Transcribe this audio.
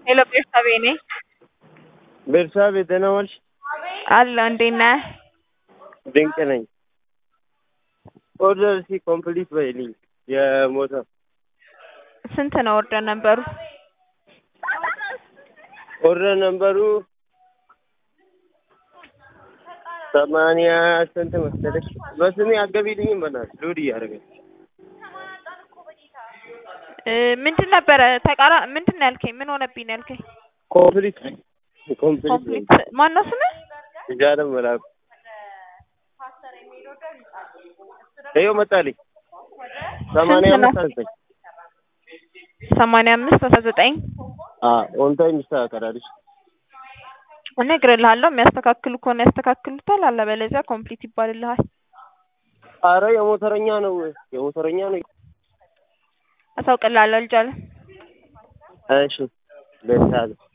ሄሎ ቤርሳቤ ነኝ። ቤርሳቤ ደህና ዋልሽ? አለሁ እንዴት ነህ? ድንቅ ነኝ። ኦርደር እስኪ ኮምፕሊት በይልኝ የሞተር ስንት ነው ኦርደር ነበሩ? ኦርደር ነምበሩ ሰማንያ ስንት መሰለሽ? በስሜ አትገቢልኝም በእናትሽ ሎድ እያደረገች እ ምንድን ነበረ ተቃራ ምንድን ነው ያልከኝ? ምን ሆነብኝ ነው ያልከኝ? ኮምፕሊት ኮምፕሊት ኮምፕሊት ማን ነው ስምህ? እጃለም መላኩ ይኸው መጣልኝ። ሰማንያ ስንት ነው? አምስት አስዘጠኝ ሰማንያ አምስት አስራ ዘጠኝ ኦን ታይም ይስተካከላል። እሺ እነግርልሃለሁ። የሚያስተካክሉ ከሆነ ያስተካክሉታል፣ አለበለዚያ ኮምፕሊት ይባልልሃል። አረ የሞተረኛ ነው የሞተረኛ ነው። አሳውቅልሃለሁ ልጅ አለ እሺ ቤርሳቤ